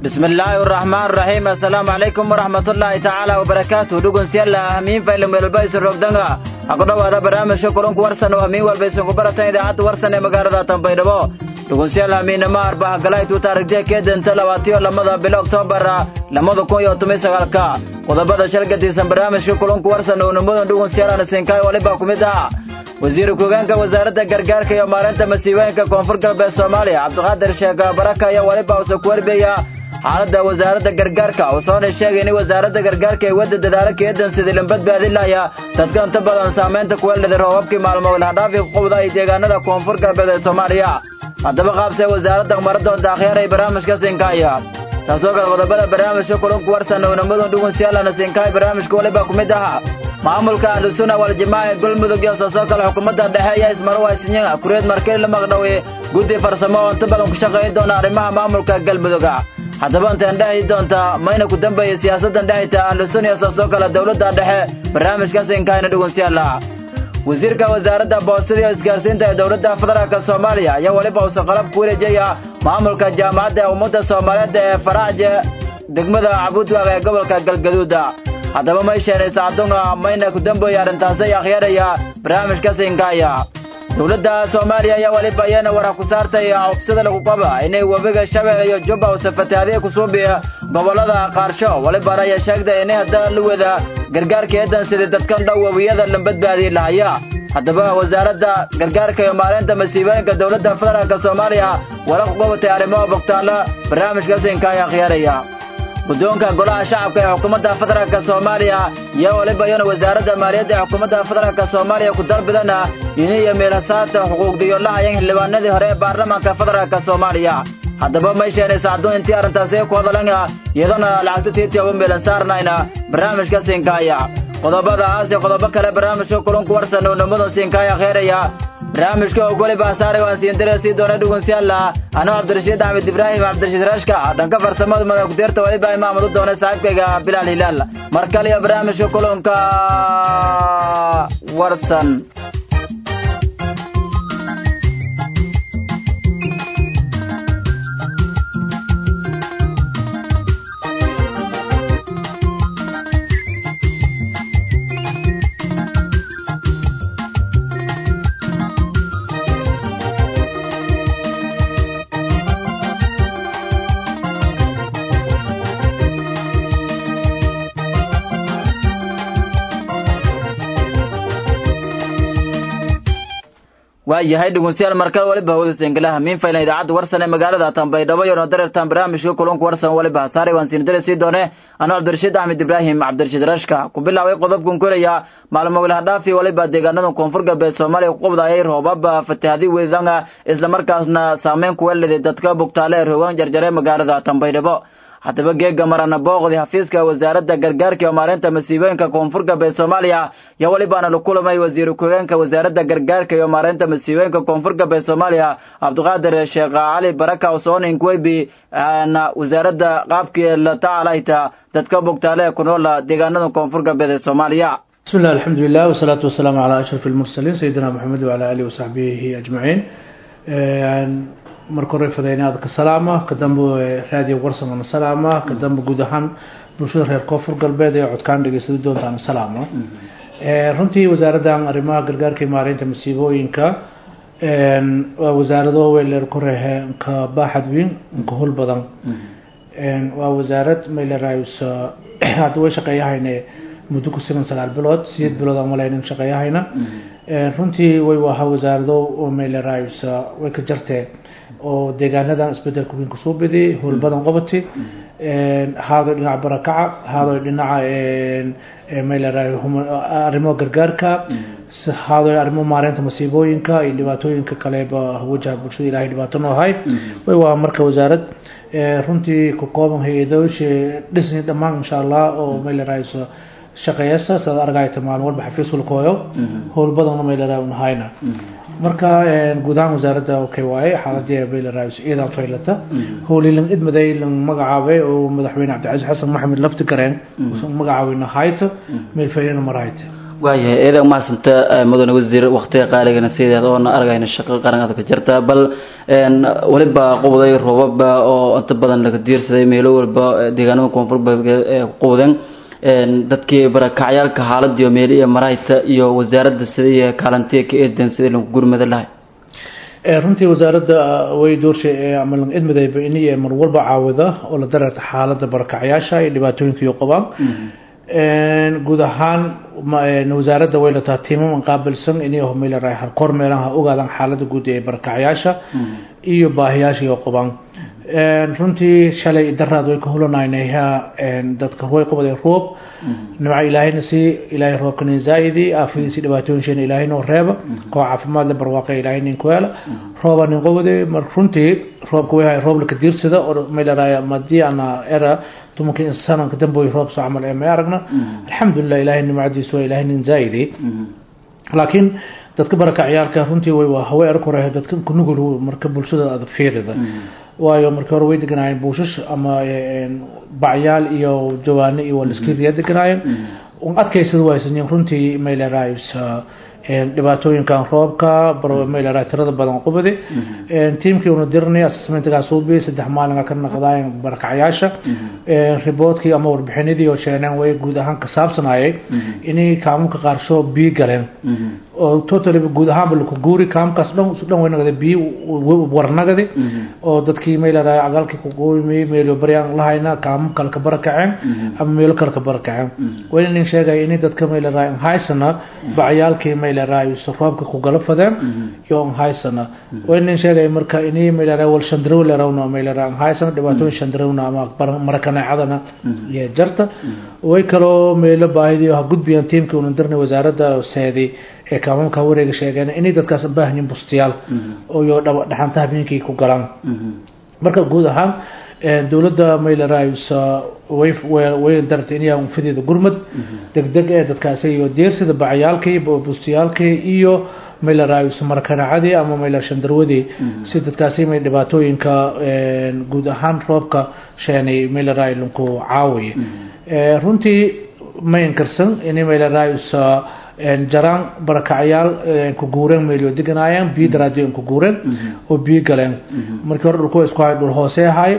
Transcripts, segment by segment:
bismi illaahi araxmaan araxiim assalaamu calaykum waraxmatullaahi tacaala wabarakaatu dhugunsyalla hamiin faylan meelba isin rogdanga ha ku dhowaada barnaamijka kulanku warsan oo hamiin walba isinku baratan idaacadda warsan ee magaalada tanbaydhabo dhugunsyal hamiinama arbaha galaytuu taarigdee keedanta labaatiyo lamada bilo oktoobar lamada kun iyo toban sagaalka qodobada shalgadiisan barnaamijka kulanku warsan oo nimadan dhugunsyaalana sinkaay waliba ku mid ah wasiir ku-hogeenka wasaaradda gargaarka iyo maareynta masiibooyinka koonfur galbeed soomaaliya cabdiqaadir sheekh baraka ayaa waliba usa ku warbeeya xaaladda wasaaradda gargaarka uu soona sheegay in wasaaradda gargaarka ay wadda dadaalo keedan sidii la badbaadinaya dadka inta badan saamaynta kuwa liday roobabkii maalmo lahdhaafi ququbda ay deegaanada koonfur galbeed ee soomaaliya haddaba qaabsee wasaaradda maradoonta akhyaar ay barnaamijka sinkaaya taasoo kale qodobada barnaamijka kulanku warsan oo nimadan dhugunsyaalana sinkaay barnaamijka waliba ku mid aha maamulka ahlusuna waljamaaca ee galmudug iyo saasoo kale xukuumadda dhexe ayaa ismarwaysinya kureed markeli la maqdhowey guddi farsamo oo inta badan ku shaqayn doona arrimaha maamulka galmuduga haddaba intaan dhexi doonta mayna ku dambeeyey siyaasaddan dhexita ahlusuna iyo saasoo kale dowladda dhexe barnaamijka sinkaayna dhugunsyalla wasiirka wasaaradda boostada iyo isgaarsiinta ee dowladda federaalk soomaaliya ayaa weliba uusa qalab ku wareejaya maamulka jaamacadda ummadda soomaaliyeed ee faraaje degmada cabudwaaq ee gobolka galgaduuda haddaba may sheenay saacadunga mayna ku dambeeyey arrintaasi ay akhyaaraya barnaamijka sinkaaya dowladda soomaaliya ayaa weliba iyana warax ku saartay cogsada lagu qaba inay webiga shabeelle iyo jubba usa fatahaadiya ku suubiya gobollada qaarsho welibana ayaa sheegtay inay hadda la wada gargaarka eedan sidii dadkan dhow webiyada la badbaadiyi lahaya haddaba wasaaradda gargaarka iyo maareynta masiibooyinka dowladda federaalk soomaaliya wala ku qabatay arrimaha bogtaalla barnaamijka sinka ay akhyaaraya guddoonka golaha shacabka ee xukuumadda federaalk soomaaliya iyo waliba iyana wasaaradda maaliyadda ee xukuumadda federaalk soomaaliya ku dalbidana iniyo meelhasaata xuquuqdiyo lahayan xildhibaanadii hore ee baarlamaanka federaalk soomaaliya haddaba may sheenay sacduun intii arrintaasi ku hadalanga iyadana lacagta tiitiyoba meelan saarnayna barnaamijka sinkaaya qodobadaas iyo qodobo kale barnaamijka kulanku warsan oo nimadan sinkaaya kheeraya barnaamijka oo weliba saaray waan siindire sii doona dhugunsiyaalla anoo cabdirashiid axmed ibraahim cabdirashiid rashka dhanka farsamada madakudeerta weliba imaamad u doonay saaxiibkayga bilaal hilaal mar kale iyo barnaamijka kulanka warsan waayahay dhugunsiyaal markada waliba hawda sengalaha miin faylan idaacadda warsan ee magaalada tanbaydhabo iyo noodareertan barnaamijka kulanku warsan waliba saaray waan siinidare sii doone anoo cabdirashiid axmed ibraahim cabdirashiid rashka ku bilaabay qodobkan koraya maalmo wilhadhaafi waliba deegaanada koonfur galbeed soomaaliya ku qubdaayay roobab fatahadi wedanga islamarkaasna saameyn kuwa liday dadka bugtaale ee rogaan jarjare magaalada tanbaydhabo haddaba geega marana booqdi xafiiska wasaaradda gargaarka iyo maareynta masiibooyinka koonfur galbeed soomaaliya iyo welibaana la kulamay wasiir ku-hogeenka wasaaradda gargaarka iyo maareynta masiibooyinka koonfur galbeed soomaaliya cabdiqaadir sheekh cali baraka usoonin kuweybi na wasaaradda qaabkii la tacalayta dadka bogtaale ee ku nool deegaanada koonfur galbeed ee soomaaliya بسم الله الحمد لله والصلاة والسلام على أشرف المرسلين سيدنا محمد وعلى آله وصحبه أجمعين marka hore fadaynaadka salaama kadamba raadiyo warsamana salaama kadamba guud ahaan bulshada reer koonfur galbeed ee codkaan dhegeysada doontaan salaama runtii wasaaraddan arrimaha gargaarka iyo maareynta masiibooyinka waa wasaarado weyleer korehe nka baaxad weyn nka hol badan waa wasaarad maylerayus hadda way shaqeeyahayne muddo ku siman sagaal bilood sideed bilood aan malaynin shaqeeyahayna runtii way ahaa wasaarado maylerayus way ka jartee oo deegaanadan isbedelka weyn kusoo bediyey howl badan qabati haadoy dhinaca barakaca haadoy dhinaca mayleray arrimo gargaarka haadoy arrimo maareynta masiibooyinka iyo dhibaatooyinka kaleba wajaha bulshada ilahay dhibaato noo hay way waa marka wasaarad runtii ku kooban hay-adoosha dhisni dhammaan insha allah oo maylerayso shaqeeyasa saad argayta maalin walba xafiis walkooyo howl badanna mayleray unahayna marka guud ahaan wasaaradda okay waaye xaaladii mayleray ciidan faylata howlii lang idmaday lang magacaabay oo madaxweyne cabdicasiis xasan maxamed lafti gareen magacaabay nahayta meel faylana marayta waayahay eedan mahadsanta mudane wasiir waktiga qaaligana sideeda oona argayna shaqo qaranada ka jirta bal weliba qubday roobaba oo inta badan laga diirsaday meelo walba deegaanada koonfur ee quuden dadkii barakacyaalka xaaladiyo meeli iyo marayta iyo wasaaradda sidii kaalantiya ka eedan sidii lagu gurmada lahay runtii wasaaradda way doorshay ama idmadayba ini mar walba caawida oo la dareerta xaaladda barakacyaasha iyo dhibaatooyinka iyo qabaan guud ahaan wasaaradda way lataa tiimaman qaabilsan inay homeylaraay harkoor meelaha ogaadaan xaaladda guud ee barakacyaasha iyo baahiyaasha iyo qabaan runtii shalay daraad way ka hulanaynayaa dadka way qabadeen roob nimca ilaahayna si ilaahay roobkana zaa'idi aafadiisi dhibaatooyinsheena ilaahay noo reeba koo caafimaad le barwaaqa ilaahay nin kuweela rooba nin qabade mar runtii roobka way roob laka diirsada oo meylaraaya madii ana era tumankii sananka damboy roob soo camal ee may aragna alxamdulilah ilaahay nimcadiisu waa ilaahay nin zaa'idi laakiin dadka barakaciyaalka runtii way waa hawe erg hore dadka kunugul marka bulshada aad fiirida waayo markii hore way deganaayeen buushash ama bacyaal iyo jawaano iyo waliskiriya deganaayeen adkaysada waysanyiin runtii maylerays dhibaatooyinkan roobka maylera tirada badan qubadi tiimkii una dirnay assessmentgaa suubi saddex maalinga ka naqdaayeen barakacyaasha riboodkii ama warbixinadii oo sheeneen way guud ahaan ka saabsanayay inay kaamamka qaarsho biyo galeen oo totally guud ahaanba laku guuri kaamkaas dhan isu dhan way nagada biyo warnagadi oo dadkii maylera agaalkii kuqooymay meelo baryaan lahayna kaamam kale ka barakaceen ama meelo kale ka barakaceen wayna nin sheegaya inay dadka maylera haysana bacyaalkii maylera roobka ku gala fadeen iyo haysana wayna nin sheegaya marka inay maylera wal shandarow lerawna maylera haysana dhibaatooyin shandarowna ama marakaneecadana iyo jarta way kaloo meelo baahidii ha gudbiyaan tiimkii una dirnay wasaaradda seedi ee kaamamka wareega sheegeen inay dadkaas baahanyiin bustiyaal iyo dhaxanta habeenkii ku galaan marka guud ahaan dowladda maylerays way way dartay inay unfadeeda gurmad degdeg ee dadkaasi iyo deersida bacyaalkii bustiyaalkii iyo maylerays markanacadii ama mayler shandarwadii si dadkaasi may dhibaatooyinka guud ahaan roobka sheenay mayleray lunku caawiye runtii ma inkarsan inay maylerays jaraan barakacyaal ku guureen meelyo deganaayeen biyo daraadiyo ku guureen oo biyo galeen markii hore dhulku isku hay dhul hoose ahay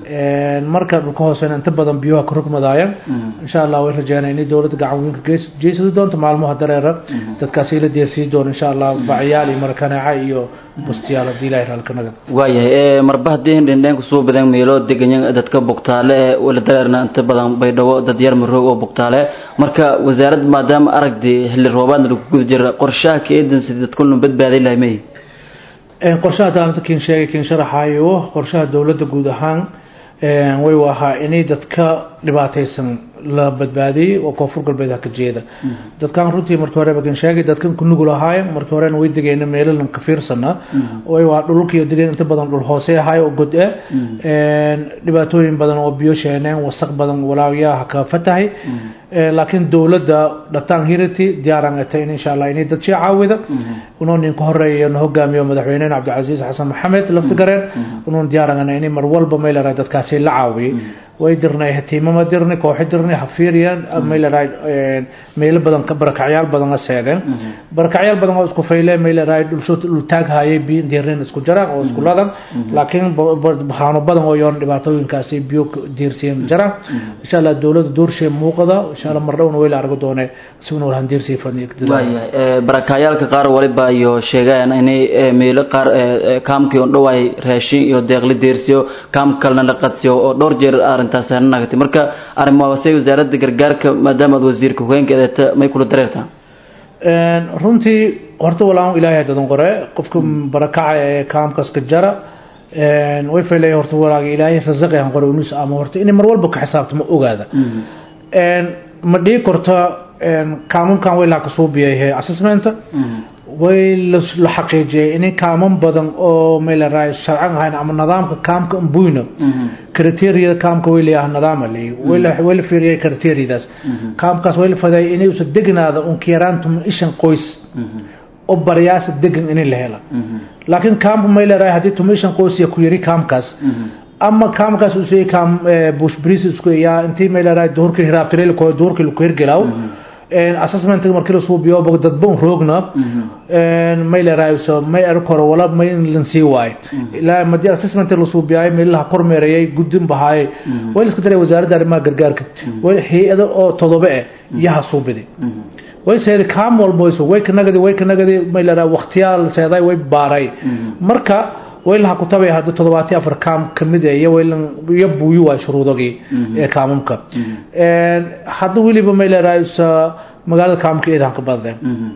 marka dhulka hoosena inta badan biyaha ka rugmadaayeen insha allah way rajeynaa inay dowladda gacan weynka jeysadi doonto maalmaha dareera dadkaasi la deersii doono insha allah bacyaal iyo marakaneeca iyo bustiyaal haddii ilahay raalkanaga waayahay marba haddii dhindheenku soo badan meelo deganyan dadka bugtaale ee wala dareerna inta badan baydhabo dad yar maroog oo bugtaale marka wasaaradda maadaama aragdi xilli roobaadna lagu guda jira qorshaha ka eedan sidii dadkuna badbaadin lahay may qorshaha taalanta kiin sheegay kiin sharaxayo qorshaha dowladda guud ahaan way ahaa inay dadka dhibaataysan la badbaadiyey oo koonfur galbeed ha ka jeeda dadkan runtii markii horeba kan sheegay dadkan ku nugul ahaayeen markii horena way degeyna meelalan ka fiirsana way waa dhulkiiyo degeen inta badan dhul hoose ahaay oo god ah dhibaatooyin badan oo biyo sheeneen wasaq badan walaayaha ka fatahay laakiin dowladda dhataan hirity diyaaran atay in insha allah inay dad shii caawida unoo ninka horeeya na hogaamiyo madaxweynena cabdicasiis xasan maxamed laftigareen unuun diyaarangana inay mar walba meelera dadkaasi la caawiyey way dirnay hatiimama dirnay kooxo dirnay hafiiriyaan meeleraay meelo badan barakacyaal badan la seedeen barakacyaal badan oo isku fayle meeleraay dhulsho dhul taag hayay biyo diirneen isku jaraan oo isku ladan laakiin baxaano badan oo yoon dhibaatooyinkaasi biyo diirsiyeen jaraan insha allah dowladda doorshay muuqada insha allah mar dhowna way la argo doonee si unu lahan diirsii waayahay barakacayaalka qaar waliba iyo sheegayaan inay meelo qaar kaamkii on dhowaay raashin iyo deeqli diirsiyo kaam kalena la qadsiyo oo dhowr jeer arrintaas hanagtay marka arrimahaasay wasaaradda gargaarka maadaama aad wasiirka hogeenkeedata may kula dareertaa runtii horta walaan ilaahay dadan qore qofka barakaca ee kaamkaas ka jara way faylay horta walaaga ilaahay rasaqayan qore unus ama horta inay mar walba ka xisaabtamo ogaada ma dhii korta kaamamkan way laa kasoo biyay assessmenta way la xaqiijiyay inay kaaman badan oo meelaraay sharcan ahayn ama nidaamka kaamka mbuyna criteria kaamka way leeyahay nidaam leey way la way la fiiriyay criteriadaas kaamkaas way la faday inay usa degnaada un kiyarantum ishan qoys oo baryaas degan inay la hela laakiin kaamka meelaraay hadii tumishan qoys ya ku yiri kaamkaas ama kaamkaas usay kaam bush bris isku yaa intii meelaraay duurka hiraabtireel ko duurka lu ku hirgelaaw assessment markii la suubiyo dadban roogna may leerayso may arkoro wala may lan sii waay ilaa madii assessment la suubiyay meelaha kormeerayay gudin bahaay way iska daray wasaaradda arrimaha gargaarka way hay'ado oo todoba eh yaha suubidi way seeday kaam walbo way kanagadi way kanagadi may leeraa waqtiyaal seeday way baaray marka waylaha kutabay hadda toddobaati afar kaam kamid ah iyo waylan iyo buuyi waa shuruudagii ee kaamamka hadda weliba may leedahay magaalada kaamamka eedan ka badde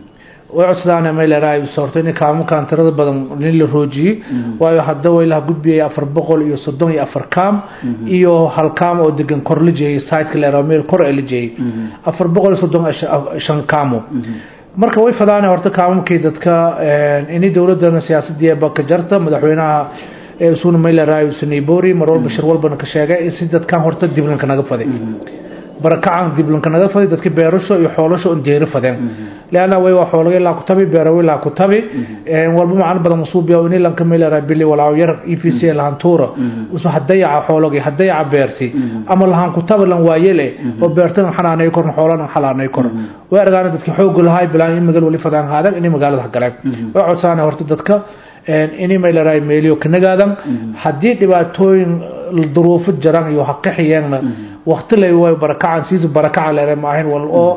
way codsadaan may leedahay horta in kaamamkan tirada badan in la roojiyey waayo hadda waylaha gudbiyay afar boqol iyo soddon iyo afar kaam iyo hal kaam oo degan kor la jeeyay siteka leedahay meel kor ee la jeeyay afar boqol iyo soddon shan kaamo marka way fadaan horta kaamamkii dadka inay dowladana siyaasaddiiba ka jarta madaxweynaha suuna mayleray sanaybori mar walba shir walbana ka sheegay in si dadkan horta diblanka naga faday barakacan diblanka naga faday dadki beerasho iyo xoolasho un deeri fadeen leanna way waa xoolaga ilaa ku tabi beerawe ilaa ku tabi walba macno badan masuubiya ini lanka mayleray bili walaaw yar e v c lahan tuura usu hadayaca xoolagi hadayaca beerti ama lahan ku tabi lan waayele oo beertan xanaanay korna xoolan xalaanay kor way argaan dadki xoog lahay bilaan in magal wali fadaan haadan in magaalada galeen way codsaan horta dadka inay mayleray meeliyo kanagaadan haddii dhibaatooyin duruufo jaran iyo haqixiyeenna waqti lay way barakacan siis barakaca leere maahayn wal oo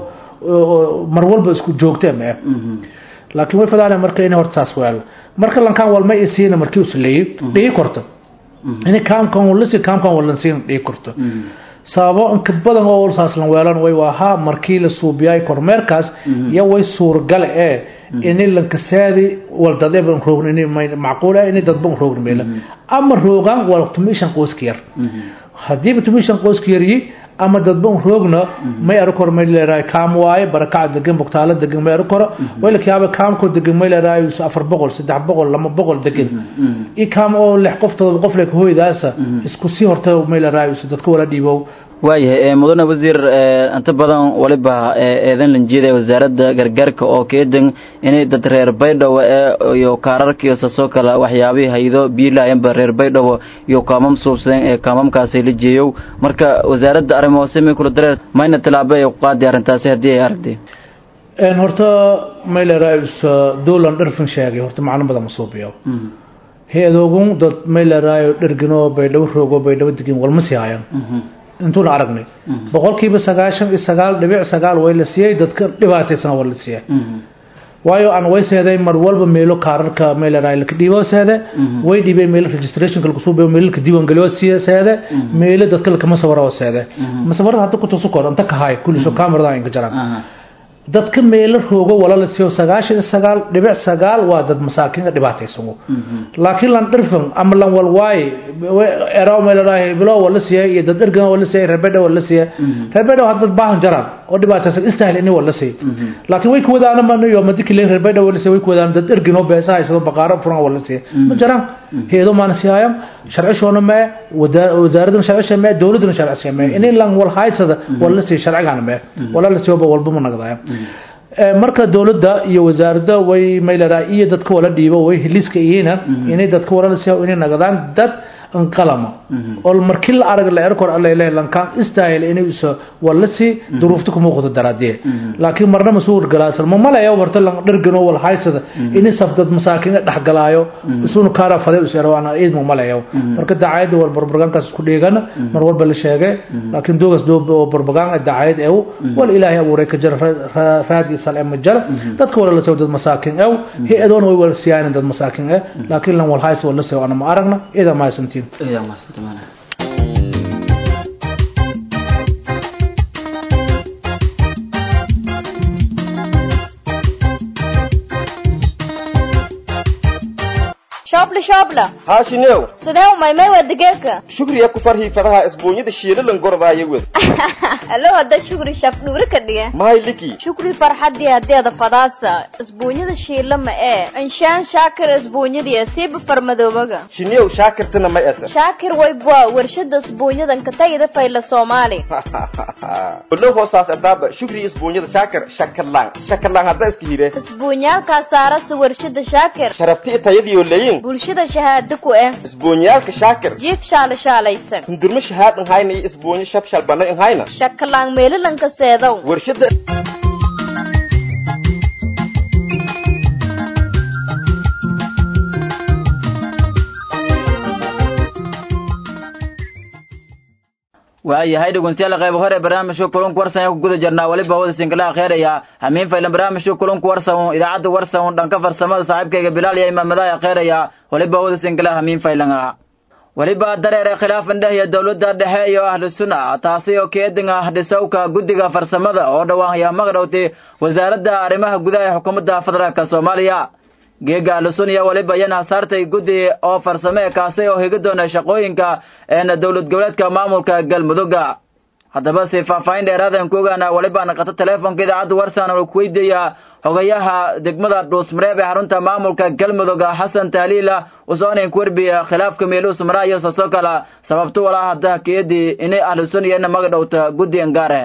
mar walba isku joogtee mee laakiin way fadaan marka inay horta saas weelo marka lankaan walma isiina markii usleeyey dhigi korto inay kaamkan walasi kaamkan walansiina dhigi korto sababo inka badan oo saaslan weelan way waahaa markii la suubiyay kormeerkaas iyo way suurgal ee ini lankasaadi wal dadeban roogn ini macquul ah ini dadban roogn meela ama roogan wal tumishan qoyska yar hadiiba tumishan qoyska yaryi ama dadban roogna may aro kor may leedahay kaam waaye barakaca degan bogtaalo degan may aro koro wayla kaaba kaamko degan may leedahay afar boqol saddex boqol lama boqol degan i kaam oo lix qof todoba qof lek hooydaasa isku sii horta may leedahay dadka wala dhiibow waayahay mudane wasiir inta badan waliba eedan lanjeeda wasaaradda gargaarka oo keedan inay dad reer baydhabo iyo kaararka iyo sasoo kale waxyaabihii haydo biilaayanba reer baydhabo iyo kaamam suubsadeen ee kaamamkaasi la jeeyow marka wasaaradda arrimo hoose may kula dareer mayna tilaabo ay ku qaadi arrintaasi haddii ay aragtay horta maylerais dowlan dharfin sheegay horta macno badan ma suubiyo hay-adoogun dad mayleraayo dherginoo baydhabo roogo baydhabo degin walma sii hayan intuuna aragnay boqolkiiba sagaashan iyo sagaal dhibic sagaal way la siiyey dadka dhibaataysan waa la siiyey waayo aan way seeday mar walba meelo kaararka meeleraay laka dhiibo seede way dhiibeen meelo registrationka lagu suubiyo meelo laka diiwaangeliyo siya seede meelo dadka lakama sawiro seede masawarada hadda ku tusu kor inta kahay kulliso kamarada inka jaraan dadka meelo roogo wala la siiyo sagaashan iyo sagaal dhibic sagaal waa dad masaakiinka dhibaataysan laakiin lan dhirfan ama lan walwaaye eraw meeleraay bilo wala siiyay iyo dad dhergan wala siiyay reebedha wala siiyay reebedha waa dad baahan jaraan oo dhibaataysan istahil ini wala siiyay laakiin way ku wadaana ma iyo madiki leen reebedha wala siiyay way ku wadaan dad dhergan oo beesa haysado baqaaro furan wala siiyay ma jaraan heedo maana siiyayam sharcishoona mee wasaaradana sharcisha mee dowladana sharcisha mee in lan wal haysada wala siiyay sharcigana mee wala la siiyo walba ma nagdaaya marka dowladda iyo wasaaradda way mayleraa iyo dadka wala dhiibo way hiliska iyina inay dadka wala siiyo inay nagadaan dad qalama oo markii la arag la erkor alla ilaahay lankaan istaayil inay iso walasi duruufta kuma qodo daraadee laakiin marna masuur galaasan ma malaya warta lan dhargano wal haysada inay safdad masaakiin dhaxgalaayo isuuna kaara faday u seero ana eed ma malaya marka dacaayada wal barbagankaas ku dheegana mar walba la sheegay laakiin doogas doob oo barbagan dacaayad ee wal ilaahay abuuray ka jar raadi salaam jar dadka wala la soo dad masaakiin ee hay-adoon way wal siyaan dad masaakiin ee laakiin lan wal haysa wala soo ana ma aragna ida ma santiin إذا ما استمعنا shoobla shoobla haashineew sidee u maymay waa digeedka shugriya ku farhii fadaha isbuunyada shiilalan gordaayo wed alo hadda shukri shaf dhuuri ka dhiga mahay liki shukri farxadii hadeeda fadaasa isbuunyada shiila ma ee inshaan shaakir isbuunyadii siiba farmadoobaga shineew shaakirtana may ata shaakir waybwa warshada isbuunyadan ka tagida fayla soomaali olo hoosaas adaaba shugri isbuunyada shaakir shakalaan shakalaan hadda iska hire isbuunyaalkaa saarasa warshada shaakir sharabti tayadiyo leyin bulshada shahaado ku eh isbuunyaalka shaakir jiif shaala shaalaysan hundurmo shahaad nhayna iyo isbuunyo shabshal bana nhayna shakalaan meelalanka seedow warshada waayahay dhegeystayaal qayb hore barnaamijka kulunka warsan ee ku guda jirnaa weliba hawada sinkalaha kheeraya hamiin faylan barnaamijka kulunka warsan idaacadda warsan dhanka farsamada saaxiibkayga bilaal iyo imaamadaha kheeraya weliba hawada sinkalaha hamiin faylanga weliba dareere khilaafan dheh iyo dowladda dhexe iyo ahlu sunna taasi oo keedinga dhisowka guddiga farsamada oo dhowaan yaa maqdhowtay wasaaradda arrimaha gudaha ee xukuumadda federaalka soomaaliya geega ahlusun iyo weliba iyana saartay guddi oo farsame kaasi oo higi doona shaqooyinka een dowlad goboleedka maamulka galmudugga haddaba si faahfaahin dheeraadan ku ogaana weliba naqato teleefonka idaacadda warsan oo ku weydiiya hogayaha degmada dhuusmareeb ee xarunta maamulka galmudug xasan tahliila usoonin ku werbiya khilaafka meeluus maraa iyo sosoo kala sababto walaa hadda keedii inay ahlusun iyana magadhowta guddigan gaare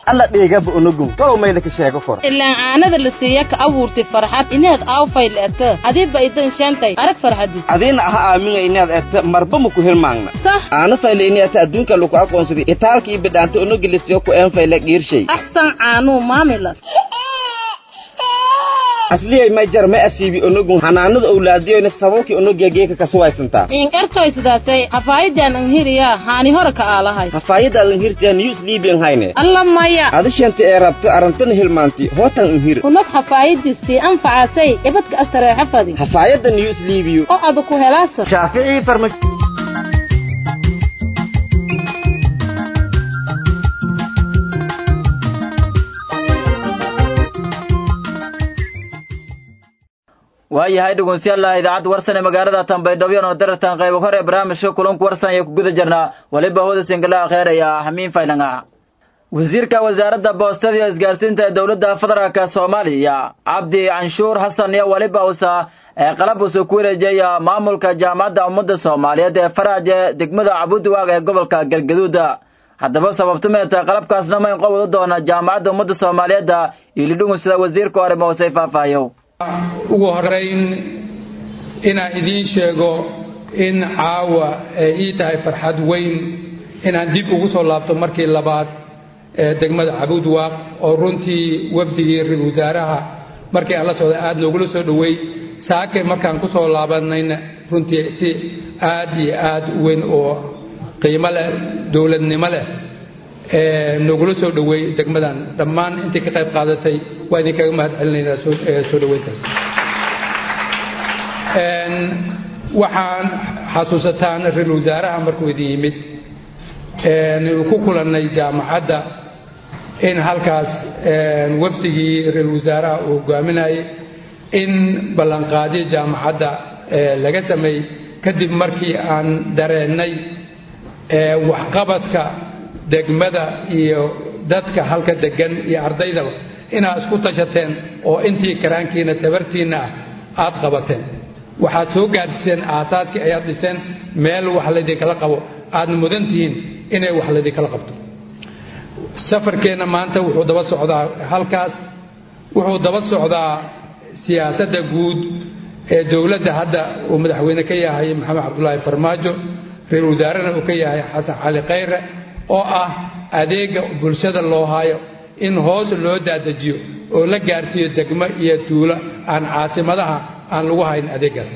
alla dheegaba onogun tolow mayla ka sheego kor ilaan caanada la siiya ka abuurtay farxad inaad aawfay le'ata adiba idan sheentay arag farxadis adiina aha aaminga inaad eta marba maku hilmaangna sax aana fayle ini ata adduunka laku aqoonsaday itaalka iyo bidhaanta onogi lasiyo ku een fayle dhiirshay axsan caanuu maamilas asliyay may jar ma asiibi onogun hanaanada owlaadiyoyna sababkii onogiya geeka kasuwaysantaa inkartoy sidaasay hafaayidan anhiriya haani hore ka aalahay hafaayada adan hirtiya news liibian hayne alla maya adishanta ee rabta arantana hilmaanti hootan unhir unag hafaayadistii anfacasay ibadka astareexa fadi hafaayada news liibiyo oo adu ku helaasa shaaficii farma waayahay dhegeystayaal idaacadda warsan ee magaalada tanbaydhabo oo daratan qaybo hore ee barnaamijka kulanka warsan ayaa ku guda jirnaa waliba hooda singala kheeraya hamiin faylanga wasiirka wasaaradda boostada iyo isgaarsiinta ee dowladda federaalka soomaaliya cabdi canshuur xasan iyo waliba usa ee qalab usa ku wareejaya maamulka jaamacadda ummadda soomaaliyeed ee faraaje degmada cabudiwaag ee gobolka galgaduud haddaba sababtumeeta qalabkaasna mayn qowda doona jaamacadda ummadda soomaaliyeed iyo lidhungu sida wasiirka hore moosay faahfaahiyo ugu horeyn inaan idiin sheego in caawa ay ii tahay farxad weyn inaan dib ugu soo laabto markii labaad ee degmada cabuudwaaq oo runtii wafdigii ra-isul wasaaraha markii aan la socday aada noogula soo dhoweey saake markaan ku soo laabanayna runtii si aad iyo aad u weyn oo qiimo leh dowladnimo leh noogula soo dhoweey degmadan dhammaan intii ka qayb qaadatay waa idinkaga mahad celinaynaa soo dhoweyntaas waxaan xasuusataan ra-isul wasaaraha markuu idin yimid ku kulannay jaamacadda in halkaas wafdigii ra-isul wasaaraha uu hogaaminayay in ballanqaadyo jaamacadda laga sameeyey kadib markii aan dareennay waxqabadka degmada iyo dadka halka degan iyo ardaydaba inaad isku tashateen oo intii karaankiina tabartiinna ah aad qabateen waxaad soo gaarsiiseen aasaaskii ayaad dhiseen meel wax laydinkala qabo aadna mudan tihiin inay wax laydinkala qabto safarkeenna maanta wuxuu daba socdaa halkaas wuxuu daba socdaa siyaasadda guud ee dowladda hadda uu madaxweyne ka yahay maxamed cabdulaahi farmaajo ra-isul wasaarena uu ka yahay xasan cali khayre oo ah adeega bulshada loo haayo in hoos loo daadajiyo oo la gaarsiiyo degmo iyo tuulo aan caasimadaha aan lagu hayn adeegaas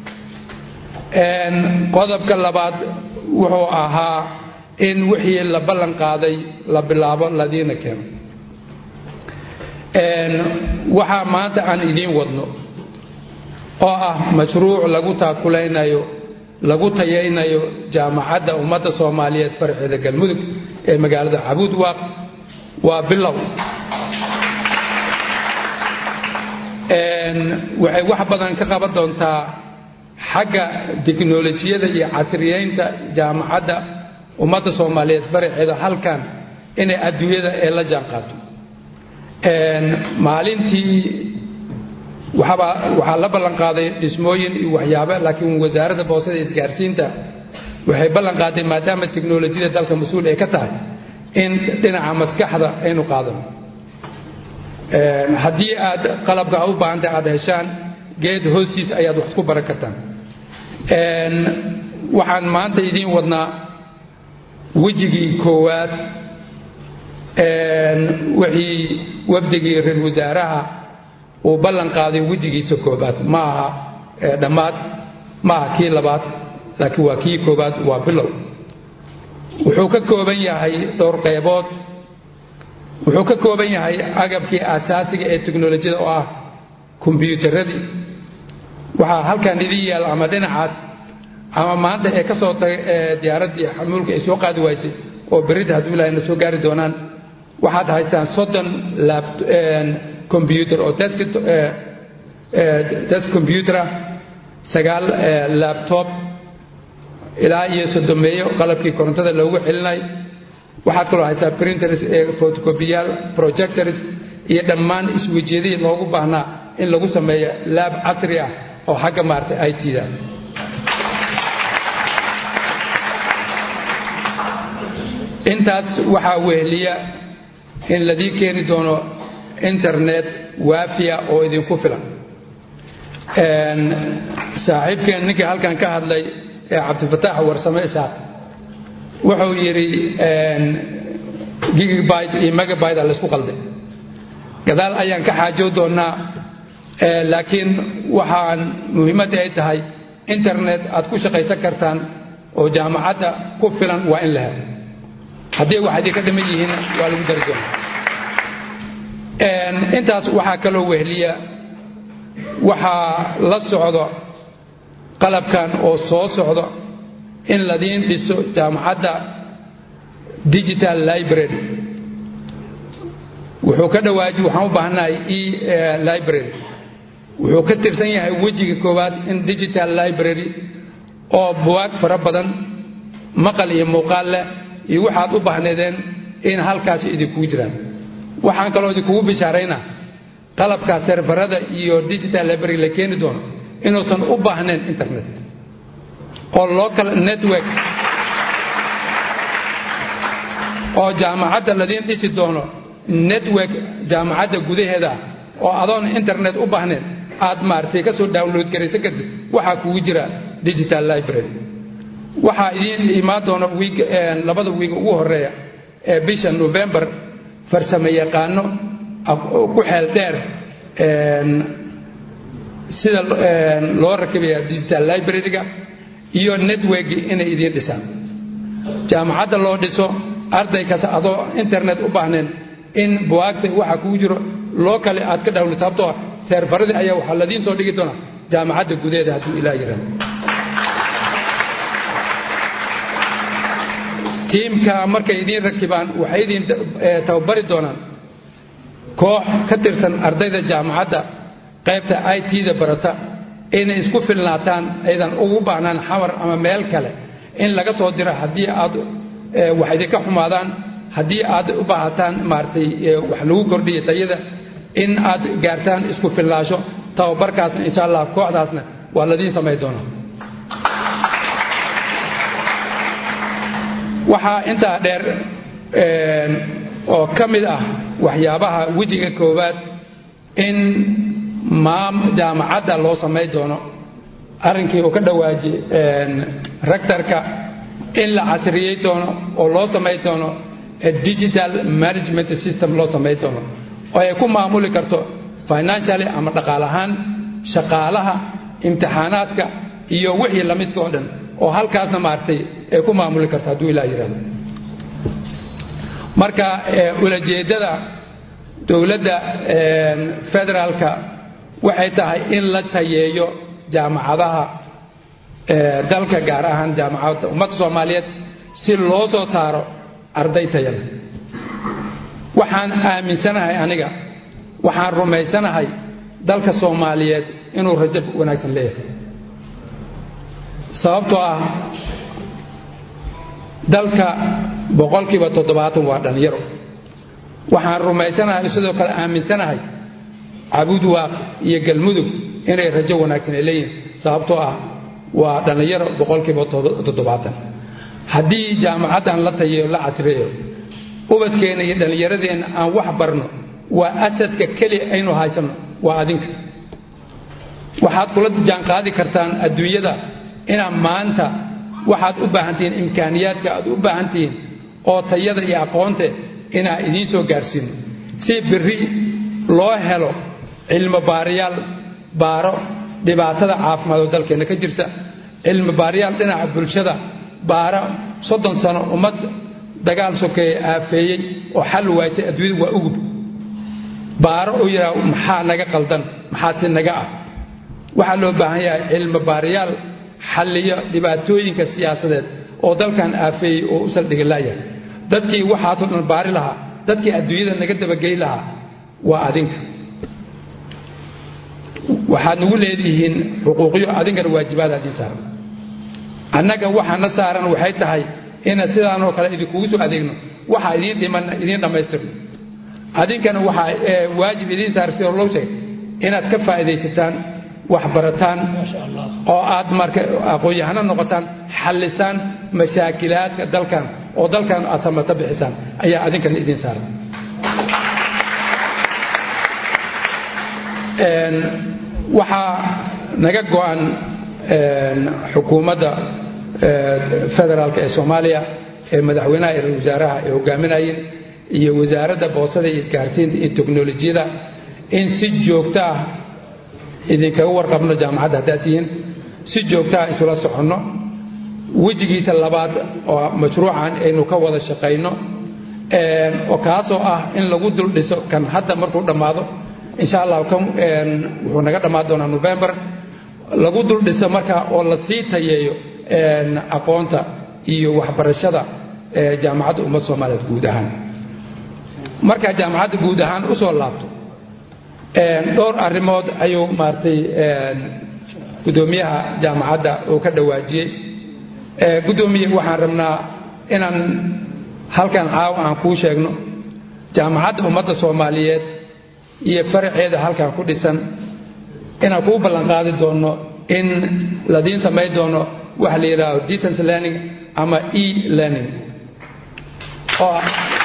qodobka labaad wuxuu ahaa in wixii la ballan qaaday la bilaabo ladiina keeno waxaa maanta aan idiin wadno oo ah mashruuc lagu taakulaynayo lagu tayaynayo jaamacadda ummadda soomaaliyeed farceeda galmudug ee magaalada cabuudwaaq waa bilow waxay wax badan ka qaban doontaa xagga tiknolojiyada iyo casriyeynta jaamacadda ummadda soomaaliyeed faraceeda halkan inay adduunyada ee la jaan qaato maalintii waxaabaa waxaa la ballan qaaday dhismooyin iyo waxyaaba laakiin wasaaradda boosada iyo isgaarsiinta waxay ballan qaaday maadaama teknolojiyada dalka mas-uul ay ka tahay in dhinaca maskaxda aynu qaadano haddii aad qalabka a u baahantahay aad heshaan geed hoostiis ayaad wax ku baran kartaan waxaan maanta idiin wadnaa wejigii koowaad wixii wafdigii ra-isul wasaaraha uu ballan qaaday wejigiisa koobaad ma aha dhammaad ma aha kii labaad laakiin waa kii koobaad waa bilow wuxuu ka kooban yahay dhowr qaybood wuxuu ka kooban yahay agabkii asaasiga ee teknolojiyada oo ah kombyuutaradii waxaa halkan idin yaal ama dhinacaas ama maanta ee ka soo tagay ee diyaaraddii xamuulka ay soo qaadi waysay oo berida hadduu ilahayna soo gaari doonaan waxaad haystaan soddon combyuter oo desk combyuter ah sagaal labtob ilaa iyo sodomeeyo qalabkii korontada loogu celinay waxaad kaloo haysaa printers ee photocopyyaal projectors iyo dhammaan iswejiyadihii loogu baahnaa in lagu sameeyo laab casri ah oo xagga maaragtay i t da intaas waxaa weheliya in ladii keeni doono internet waafiya oo idinku filan saaxiibkeen ninkii halkan ka hadlay ee cabdifataax warsame isaaq wuxuu yidhi gigabyte iyo megabyte a laysku qalday gadaal ayaan ka xaajow doonnaa laakiin waxaan muhiimadda ay tahay internet aad ku shaqaysan kartaan oo jaamacadda ku filan waa in la helo haddii wax idinka dhiman yihiin waa lagu dari doonaa intaas waxaa kaloo wehliya waxaa la socdo qalabkan oo soo socdo in ladiin dhiso jaamacadda digital library wuxuu ka dhawaaji waxaan u baahanahay e library wuxuu ka tirsan yahay wejiga koowaad in digital library oo buwaag fara badan maqal iyo muuqaal leh iyo waxaad u baahneedeen in halkaasi idinkugu jiraan waxaan kaloo idinkugu bishaaraynaa qalabka serfarada iyo digital library la keeni doono inuusan u baahnayn internet oo local network oo jaamacadda ladiin dhisi doono network jaamacadda gudaheeda oo adoon internet u baahnayn aad maaragtay ka soo download garaysan kartid waxaa kugu jira digital library waxaa idiin imaan doona wiig labada wiig ugu horeeya ee bisha november farsamo yaqaano ku xeel dheer sida loo rakibaya digital library-ga iyo networki inay idiin dhisaan jaamacadda loo dhiso arday kasta adoo internet u baahnayn in buwaagta waxa kugu jiro loo kale aad ka dhawli sababtoo seerfaradii ayaa waxaa ladiin soo dhigi doonaa jaamacadda gudaheeda hadduu ilaa yirahdo tiimka markay idiin rakibaan waxay idiin tababari doonaan koox ka tirsan ardayda jaamacadda qaybta i t-da barata inay isku filnaataan aydan ugu baahnaan xamar ama meel kale in laga soo diro haddii aad wax idinka xumaadaan haddii aad u baahataan maaragtay wax lagu kordhiya tayada in aad gaartaan isku filnaasho tababarkaasna insha allah kooxdaasna waa ladiin samayn doonaa waxaa intaa dheer oo ka mid ah waxyaabaha wejiga koowaad in maam jaamacadda loo samayn doono arrinkii uu ka dhawaaji rectorka in la casriyey doono oo loo samayn doono digital management system loo samayn doono oo ay ku maamuli karto financially ama dhaqaal ahaan shaqaalaha imtixaanaadka iyo wixii lamidka oo dhan oo halkaasna maaragtay ay ku maamuli karto hadduu ilaa yidhahdo marka ulajeeddada dowladda federaalka waxay tahay in la tayeeyo jaamacadaha dalka gaar ahaan jaamacadda ummadda soomaaliyeed si loo soo saaro arday tayada waxaan aaminsanahay aniga waxaan rumaysanahay dalka soomaaliyeed inuu rajo wanaagsan leeyahay sababtoo ah dalka boqolkiiba toddobaatan waa dhallinyaro waxaan rumaysanahay sidoo kale aaminsanahay cabuud waaq iyo galmudug inay rajo wanaagsan ay leeyihin sababtoo ah waa dhallinyaro boqolkiiba toddobaatan haddii jaamacaddan la tayeyo la casreeyo ubadkeenna iyo dhallinyaradeenna aan wax barno waa asadka keliya aynu haysanno waa adinka waxaad kula jaanqaadi kartaan adduunyada inaad maanta waxaad u baahantihiin imkaaniyaadka aad u baahantihiin oo tayada iyo aqoonte inaa idiin soo gaarsiino si biri loo helo cilmi baariyaal baaro dhibaatada caafimaad oo dalkeenna ka jirta cilmi baariyaal dhinaca bulshada baaro soddon sano ummad dagaal sokeeye aafeeyey oo xal waysay adduunyada waa ugub baaro uu yidhaah maxaa naga qaldan maxaa si naga ah waxaa loo baahan yahay cilmi baariyaal xalliyo dhibaatooyinka siyaasadeed oo dalkan aafeeyey oo u saldhiga la'yahay dadkii waxaasoo dhan baari lahaa dadkii adduunyada naga dabagey lahaa waa adinka waxaad nagu leedihiin xuquuqyo adinkana waajibaada idiin saaran annaga waxaana saaran waxay tahay ina sidaanoo kale idinkugu soo adeegno waxaa idiin dhimanna idiin dhammaystirno adinkana waxaa waajib idiin saaran sidoo loo sheegay inaad ka faa'iidaysataan wax barataan oo aad marka aqoon-yahano noqotaan xallisaan mashaakilaadka dalkan oo dalkan aad samata bixisaan ayaa adinkana idiin saaran waxaa naga go-an xukuumadda federaalk ee soomaaliya ee madaxweynaha iyo ra-isul wasaaraha ay hogaaminayeen iyo wasaaradda boosada iyo isgaarsiinta iyo teknolojiyada in si joogto ah idinkaga warqabno jaamacadda haddaad tihiin si joogto ah isula soconno wejigiisa labaad oo mashruucan aynu ka wada shaqayno oo kaasoo ah in lagu dul dhiso kan hadda markuu dhammaado insha allah kan wuxuu naga dhammaan doonaa november lagu dul dhiso markaa oo la sii tayeeyo aqoonta iyo waxbarashada jaamacadda ummadda soomaaliyeed guud ahaan markaa jaamacadda guud ahaan usoo laabto dhowr arrimood ayuu maaragtay guddoomiyaha jaamacadda uu ka dhawaajiyey guddoomiye waxaan rabnaa inaan halkan caawa aan kuu sheegno jaamacadda ummadda soomaaliyeed iyo faraceeda halkan ku dhisan inaan kuu ballanqaadi doono in ladiin samayn doono waxa la yidhaahdo distance learning ama e learning oo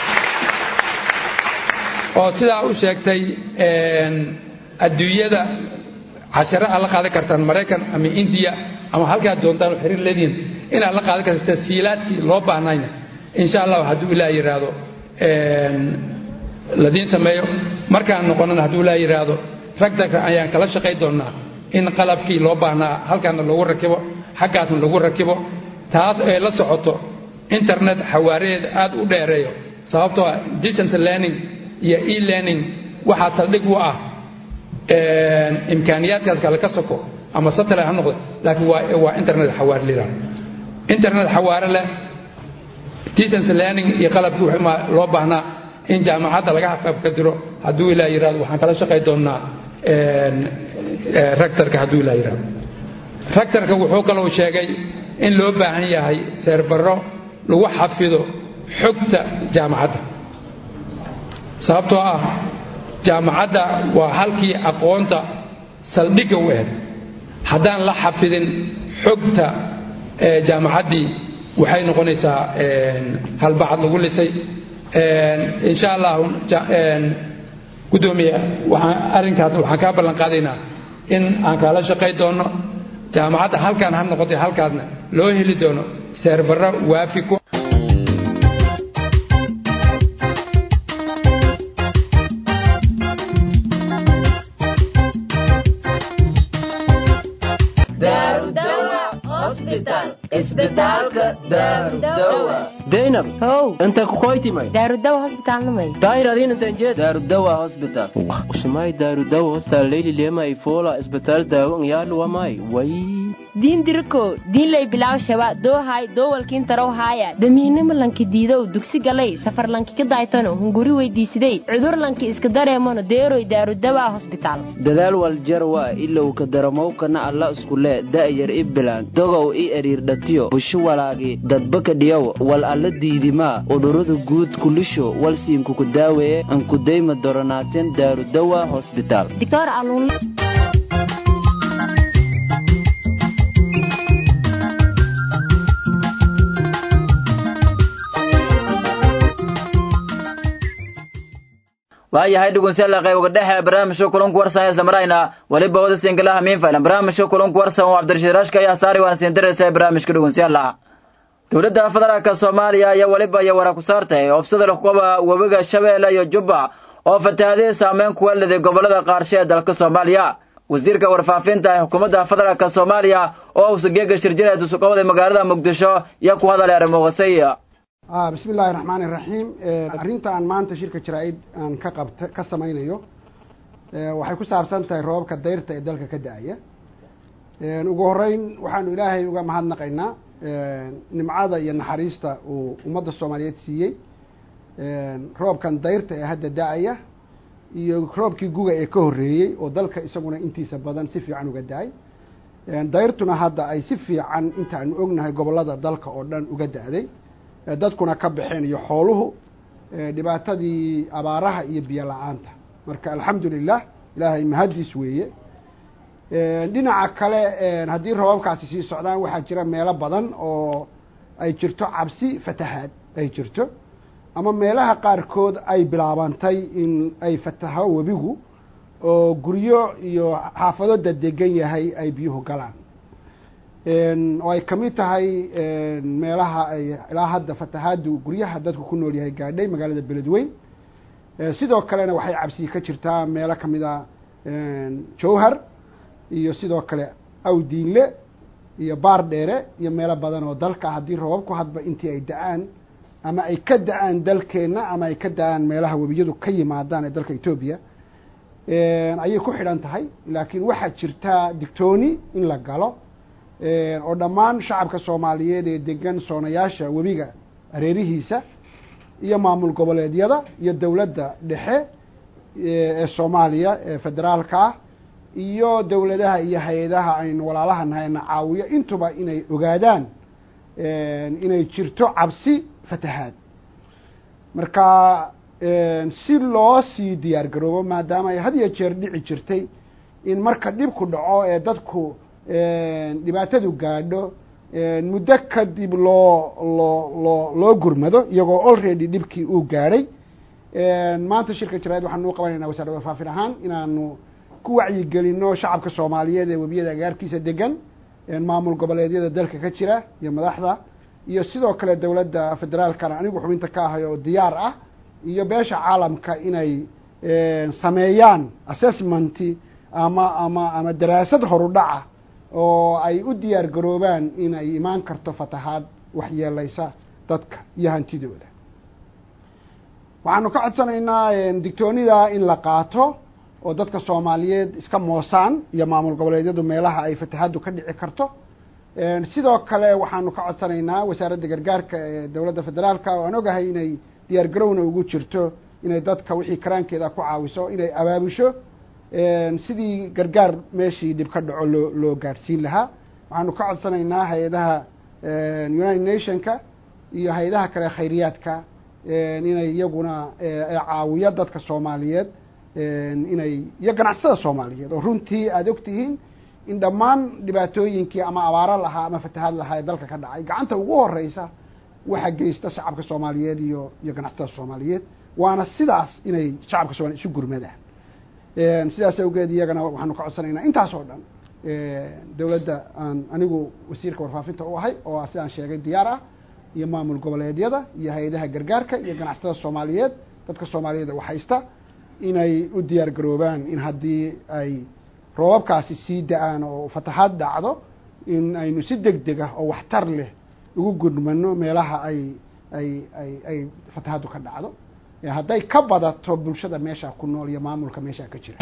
oo sidaa u sheegtay adduunyada cashare aad la qaadan kartaan maraykan ama indiya ama halkaad doontaan oo xiriir leedihiin inaad la qaadan karta tasiilaadkii loo baahnayna insha allah hadduu ilaah yidhaahdo ladiin sameeyo markaan noqonana hadduu ilaah yidhaahdo ragdaka ayaan kala shaqay doonnaa in qalabkii loo baahnaa halkaana lagu rakibo xaggaasna lagu rakibo taas ay la socoto internet xawaareed aad u dheereeyo sababtoo ah distance learning iyo e learning waxaa saldhig u ah imkaaniyaadkaas kale ka soko ama satellite ha noqdo laakiin waa waa internet xawaare lila internet xawaare leh distance learning iyo qalabkii wixii loo baahnaa in jaamacadda laga qayb ka diro hadduu ilaa yidhahdo waxaan kala shaqay doonnaa rectorka hadduu ilaa yidhahdo rectorka wuxuu kaloo sheegay in loo baahan yahay seerbaro lagu xafido xogta jaamacadda sababtoo ah jaamacadda waa halkii aqoonta saldhigga u ahed haddaan la xafidin xogta jaamacaddii waxay noqonaysaa halbacad lagu lisay insha allahu guddoomiye waxaan arrinkaas waxaan kaa ballan qaadaynaa in aan kaala shaqay doono jaamacadda halkaan ha noqotay halkaasna loo heli doono seerbaro waafi ku daynab how inta kukoytimay daarudawa hosbitaalnimay daayradin intanjeed daarudawa hospital usumay daarudawa hostal leyli lemay fola isbitaal daawo ngyaadhuwamay way diin diriko diinlay bilaaw shaba doohay doowalkiin tarow haaya damiinimo lanki diidow dugsi galay safar lanki ka daaytano hunguri weydiisiday cudur lanki iska dareemano deeroy daarudawa hosbitaal dadaal waljarwa ilow ka daramowkana alla iskule da'yar i bilaan dogow i eriirdhatiyo busho walaagi dadbaka dhiyow wal alla diidimaa udurada guud kulisho walsiinkuku daaweeye ankudayma doronaateen daarudawa hosbitaal doctor aluun waayahay dhugunsyalla qayboga dhexe barnaamijka kulanku warsan isla marayna weliba wada sinkalaha miinfailan barnaamijka kulanku warsan oo cabdirashiid rashka ayaa saari waan siindiraysa barnaamijka dhugunsyalla dowladda federaalka soomaaliya ayaa weliba iyo wara ku saartay oofsada kuwa webiga shabeelle iyo jubba oo fatahaadihii saameyn kuwa liday gobollada qaarshe ee dalka soomaaliya wasiirka warfaafinta ee xukuumadda federaalka soomaaliya oo usageega shirjineed usuqowday magaalada muqdisho iyo ku hadalay arrimoqasay bismi illaahi raxmaani raxiim arrinta aan maanta shirka jaraa-id aan ka qabta ka samaynayo waxay ku saabsan tahay roobabka dayrta ee dalka ka da-aya ugu horeyn waxaanu ilaahay uga mahadnaqaynaa nimcada iyo naxariista uu ummadda soomaaliyeed siiyey roobkan dayrta ee hadda da-aya iyo roobkii guga ee ka horreeyey oo dalka isaguna intiisa badan si fiican uga da-ay dayrtuna hadda ay si fiican intaanu ognahay gobollada dalka oo dhan uga da-day dadkuna ka baxeen iyo xooluhu dhibaatadii abaaraha iyo biyo la-aanta marka alxamdu lilah ilaahay mahaddiis weeye dhinaca kale haddii roobabkaasi sii socdaan waxaa jira meelo badan oo ay jirto cabsi fatahaad ay jirto ama meelaha qaarkood ay bilaabantay in ay fataho webigu oo guryo iyo xaafado dadegan yahay ay biyuhu galaan oo ay kamid tahay meelaha ay ilaa hadda fatahaadu guryaha dadku ku nool yahay gaadhay magaalada beledweyn sidoo kalena waxay cabsi ka jirtaa meelo kamid a jowhar iyo sidoo kale awdiinle iyo baar dheere iyo meelo badan oo dalka haddii roobabku hadba intii ay da-aan ama ay ka da-aan dalkeenna ama ay ka da-aan meelaha webiyadu ka yimaadaan ee dalka etoobiya ayay ku xidhan tahay laakiin waxaa jirtaa digtooni in la galo oo dhammaan shacabka soomaaliyeed ee degan soonayaasha webiga areerihiisa iyo maamul goboleedyada iyo dowladda dhexe ee soomaaliya ee federaalka ah iyo dowladaha iyo hay-adaha aynu walaalaha nahayna caawiyo intuba inay ogaadaan inay jirto cabsi fatahaad marka si loo sii diyaar garoobo maadaama ay had iyo jeer dhici jirtay in marka dhibku dhaco ee dadku dhibaatadu gaadho muddo kadib loo loo loo loo gurmado iyagoo already dhibkii uu gaadhay maanta shirka jaraid waxaanu u qabanayna wasaaradda warfaafin ahaan inaanu ku wacyigelino shacabka soomaaliyeed ee webiyada agaarkiisa degan maamul goboleedyada dalka ka jira iyo madaxda iyo sidoo kale dowladda federaalkana anigu xubinta ka ahay oo diyaar ah iyo beesha caalamka inay sameeyaan assessmenti ama ama ama daraasad horudhaca oo ay u diyaar garoobaan in ay imaan karto fatahaad waxyeelaysa dadka iyo hantidooda waxaanu ka codsanaynaa digtoonida in la qaato oo dadka soomaaliyeed iska moosaan iyo maamul goboleedyadu meelaha ay fatahaaddu ka dhici karto sidoo kale waxaanu ka codsanaynaa wasaaradda gargaarka ee dowladda federaalka oo aan ogahay inay diyaar garowna ugu jirto inay dadka wixii karaankeeda ku caawiso inay abaabusho sidii gargaar meeshii dhib ka dhaco loo loo gaadhsiin lahaa waxaanu ka codsanaynaa hay-adaha united nationka iyo hay-adaha kale khayriyaadka inay iyaguna caawiyo dadka soomaaliyeed inay iyo ganacsatada soomaaliyeed oo runtii aada ogtihiin in dhammaan dhibaatooyinkii ama abaaro lahaa ama fatahaad lahaa ee dalka ka dhacay gacanta ugu horeysa waxa geysta shacabka soomaaliyeed iyo iyo ganacsatada soomaaliyeed waana sidaas inay shacabka soomaliyeed isu gurmadaan sidaas awgeed iyagana waxaanu ka codsanaynaa intaas oo dhan dowladda aan anigu wasiirka warfaafinta u ahay oo sidaan sheegay diyaar ah iyo maamul goboleedyada iyo hay-adaha gargaarka iyo ganacsatada soomaaliyeed dadka soomaaliyeed wax haysta inay u diyaar garoobaan in haddii ay roobabkaasi sii da-aan oo fatahaad dhacdo in aynu si deg deg ah oo waxtar leh ugu gudmano meelaha ay ay ay ay fatahaaddu ka dhacdo hadday ka badato bulshada meesha ku nool iyo maamulka meesha ka jira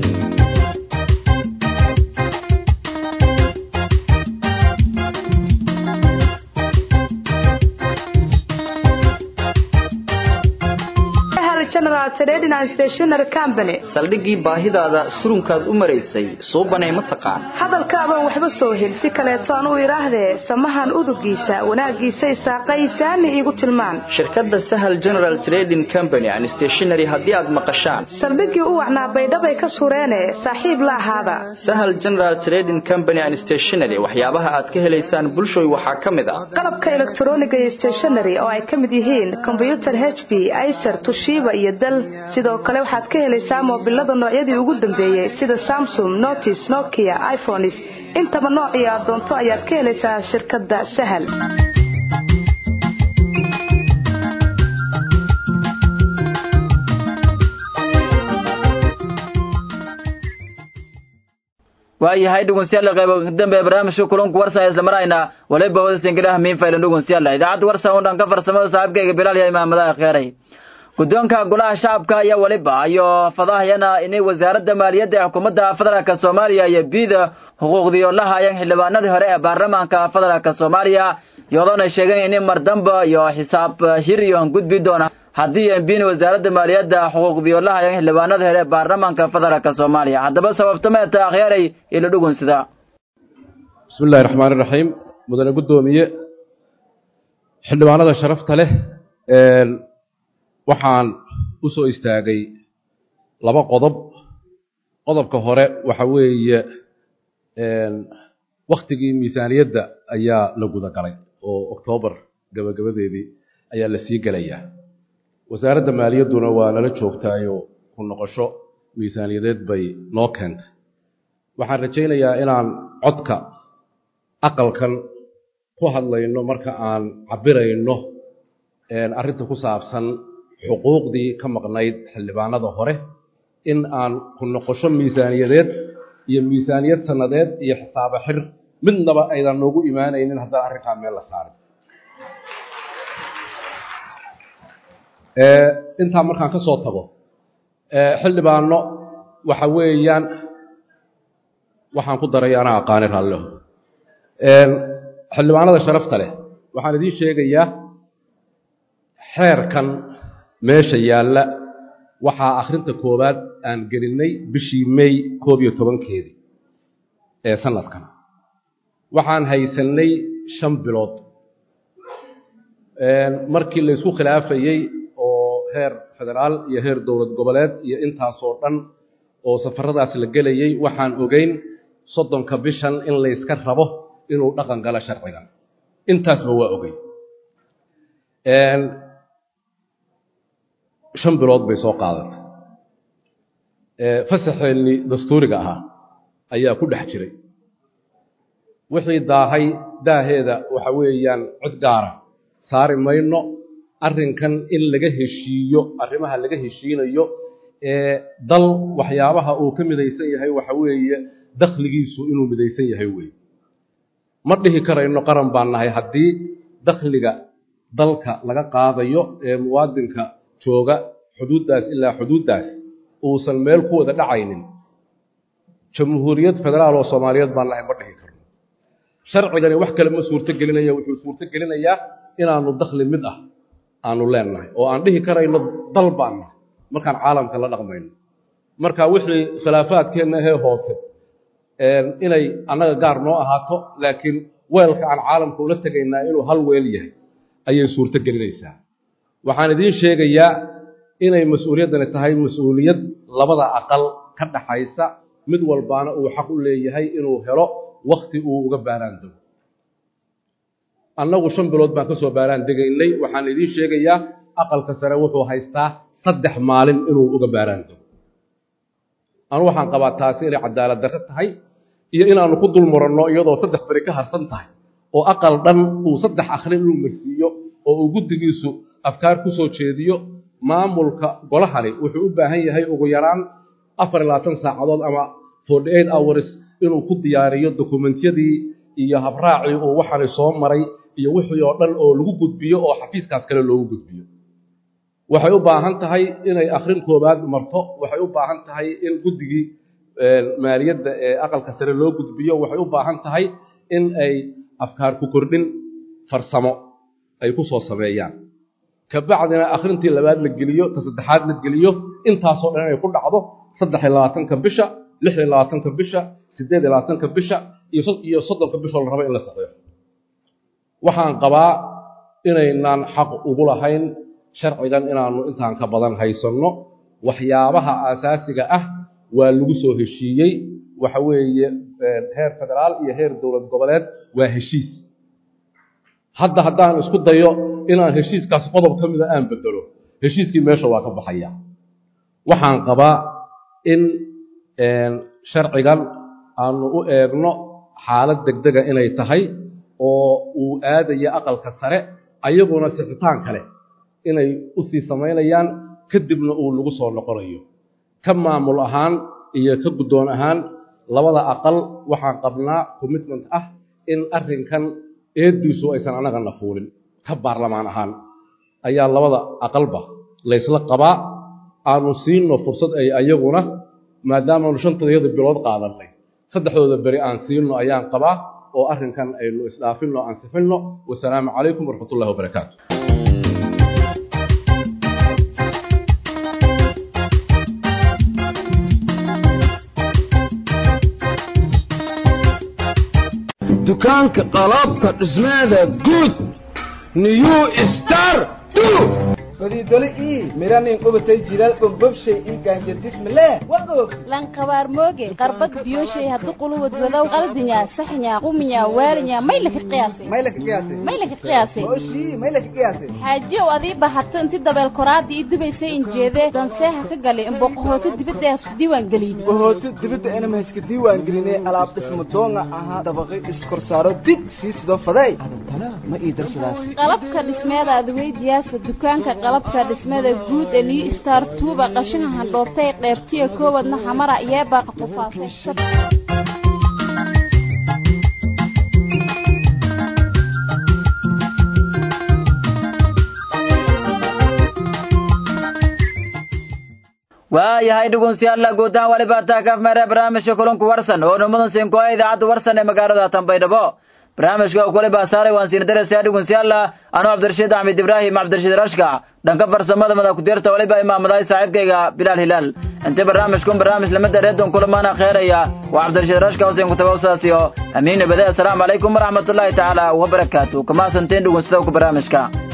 saldhiggii baahidaada surunkaad u maraysay suubanay ma taqaan hadalkaabaan waxba soo hel si kaleeto aan u idhaahdee samahan udugiisa wanaaggiisay saaqaysaani iigu tilmaan shirkadda sahal general trading company and stationary haddii aad maqashaan saldhiggii u wacnaa baydhabay ka sureene saaxiib la ahaada sahal general trading company and stationary waxyaabaha aad ka helaysaan bulshoy waxaa ka mid ah qalabka elektroniga iyo stationary oo ay ka mid yihiin kombyutar h b icer tushiba iyo dal sidoo kale waxaad ka helaysaa moobilada noocyadii ugu dambeeyey sida samsung notis nokia iphones intaba noocii aad doonto ayaad ka helaysaa shirkadda sahal waayahay dhegeystayaal qayb dambe barnaamijka kulanku warsan isla marayna waliba wadasinkidhaha miinfaylan dhegeystayaal idaacadda warsan oo dhan ka farsamada saaxiibkayga bilaal iyo imaamadaha kheyray guddoonka golaha shacabka ayaa waliba iyo fadahayana inay wasaaradda maaliyadda ee xukuumadda federaalka soomaaliya iyo biida xuquuqdiyo la haayeen xildhibaanadii hore ee baarlamaanka federaalka soomaaliya iyadoona sheegeen in mar damba iyo xisaab hir iyo gudbi doona haddii embin wasaaradda maaliyadda xuquuqdiyo la haayeen xildhibaanada hore ee baarlamaanka federaalka soomaaliya haddaba sababtameeta akhyaaray ilo dhugunsida bismi illahi raxmaan iraxiim mudane guddoomiye xildhibaanada sharafta leh waxaan u soo istaagay laba qodob qodobka hore waxa weeye waktigii miisaaniyadda ayaa la guda galay oo oktoobar gabagabadeedii ayaa la sii gelayaa wasaaradda maaliyadduna waa nala joogtaayo ku noqosho miisaaniyadeed bay noo keentay waxaan rajaynayaa inaan codka aqalkan ku hadlayno marka aan cabbirayno arrinta ku saabsan xuquuqdii ka maqnayd xildhibaanada hore in aan ku noqosho miisaaniyadeed iyo miisaaniyad sannadeed iyo xisaabo xir midnaba aydan noogu imaanaynin haddaan arrinkaa meel la saarin intaa markaan ka soo tago xildhibaano waxa weeyaan waxaan ku daray anaa aqaani raalleho xildhibaanada sharafta leh waxaan idiin sheegayaa xeerkan meesha yaalla waxaa akhrinta koowaad aan gelinnay bishii may koob iyo tobankeedii ee sanadkan waxaan haysannay shan bilood markii la isku khilaafayey oo heer federaal iyo heer dowlad goboleed iyo intaasoo dhan oo safaradaas la gelayey waxaan ogeyn soddonka bishan in layska rabo inuu dhaqan galo sharcigan intaasba waa ogey shan bilood bay soo qaadatay fasaxeennii dastuuriga ahaa ayaa ku dhex jiray wixii daahay daaheeda waxa weeyaan cid gaara saari mayno arrinkan in laga heshiiyo arrimaha laga heshiinayo ee dal waxyaabaha uu ka midaysan yahay waxa weeye dakhligiisu inuu midaysan yahay weeye ma dhihi karayno qaran baan nahay haddii dakhliga dalka laga qaadayo ee muwaadinka jooga xuduuddaas ilaa xuduuddaas uusan meel ku wada dhacaynin jamhuuriyad federaal oo soomaaliyeed baan nahay ma dhihi karno sharcigani wax kale ma suurto gelinaya wuxuu suurto gelinayaa inaanu dakhli mid ah aanu leennahay oo aan dhihi karayno dal baan nahay markaan caalamka la dhaqmayno marka wixii khilaafaadkeenna ahee hoose inay annaga gaar noo ahaato laakiin weelka aan caalamka ula tegaynaa inuu hal weel yahay ayay suurto gelinaysaa waxaan idiin sheegayaa inay mas-uuliyaddani tahay mas-uuliyad labada aqal ka dhaxaysa mid walbaana uu xaq u leeyahay inuu helo wakhti uu uga baaraan dego annagu shan bilood baan ka soo baaraan degaynay waxaan idiin sheegayaa aqalka sare wuxuu haystaa saddex maalin inuu uga baaraan dego anu waxaan qabaa taasi inay cadaalad darre tahay iyo inaannu ku dul muranno iyadoo saddex beri ka harsan tahay oo aqal dhan uu saddex akhrin inuu marsiiyo oo uu guddigiisu afkaar ku soo jeediyo maamulka golahani wuxuu u baahan yahay ugu yaraan afar iyo labaatan saacadood ama forty eight hours inuu ku diyaariyo dokumentiyadii iyo habraacii uu waxani soo maray iyo wixii oo dhan oo lagu gudbiyo oo xafiiskaas kale loogu gudbiyo waxay u baahan tahay inay akhrin koowaad marto waxay u baahan tahay in guddigii maaliyadda ee aqalka sare loo gudbiyo waxay u baahan tahay in ay afkaar ku kordhin farsamo ay ku soo sameeyaan kabacdina akhrintii labaad la geliyo ta saddexaad la geliyo intaasoo dhan inay ku dhacdo saddex iyo labaatanka bisha lix iyo labaatanka bisha siddeed iyo labaatanka bisha iyo soddonka bishoo la rabo in la saxeexo waxaan qabaa inaynaan xaq ugu lahayn sharcigan inaannu intaan ka badan haysanno waxyaabaha aasaasiga ah waa lagu soo heshiiyey waxa weeye heer federaal iyo heer dowlad goboleed waa heshiis hadda haddaan isku dayo inaan heshiiskaas qodob ka mida aan bedelo heshiiskii meesha waa ka baxaya waxaan qabaa in sharcigan aanu u eegno xaalad degdega inay tahay oo uu aadayo aqalka sare ayaguna sixitaan kale inay u sii samaynayaan kadibna uu lagu soo noqonayo ka maamul ahaan iyo ka guddoon ahaan labada aqal waxaan qabnaa commitment ah in arrinkan eeddiisu aysan annagana fuulin ka baarlamaan ahaan ayaa labada aqalba laysla qabaa aanu siinno fursad ay ayaguna maadaamaanu shantadayada bilood qaadannay saddexdooda beri aan siinno ayaan qabaa oo arrinkan aynu isdhaafinno aan sifinno wasalaamu calaykum waraxmatullahi wabarakaatu dukaanka qalabka dhismaada guud new star badii doli ii miranin qubatay jiral bombobshay ii gaanjardismale wagoog lanqabaar mooge qarbad biyoshay haddu quluwad wadow qaldinya saxnya quminya waalinya may laka qiyaasay may laka qiyaasay may laka qiyaasay oshii may laka qiyaasay xaajiyow adii bahato inti dabeel koraada ii dubaysay injeede danseeha ka galay imboqohooto dibadda ee isku diiwaan gelin bohooto dibadda inama iska diiwaan gelinay alaab dhismo doonga ahaa dabaqi iskorsaaro dig sii sidoo faday adantana ma ii darsadaas qalabka dhismeeda adweydiyaasa dukaanka qalabka dhismeeda guud ee new star tuuba qashinka handhoobtay qeybtiya koowadna xamara yeebaaqa qufaasay waayahay dhugunsiyaalla guud ahaan waliba taa kaaf meere barnaamijka kulunku warsan oo nimadan siinkoa idaacadda warsan ee magaalada tanbaydhabo barnaamijka oo kule baasaaray waan siin daraysaa dhugunsiyaalla anuu cabdirashiid axmed ibraahim cabdirashiid rashka dhanka farsamada madakudirta waliba imaamadahay saaxiibkayga bilaal hilaal inta barnaamijkun barnaamij lamida reedon kulamaana kheeraya waa cabdirashiid rashka huseen kutagawsaasiyo amiin nabade assalaamu calaykum waraxmatullaahi tacaala wabarakaatu kamaasanteen dhugunsida ku barnaamijka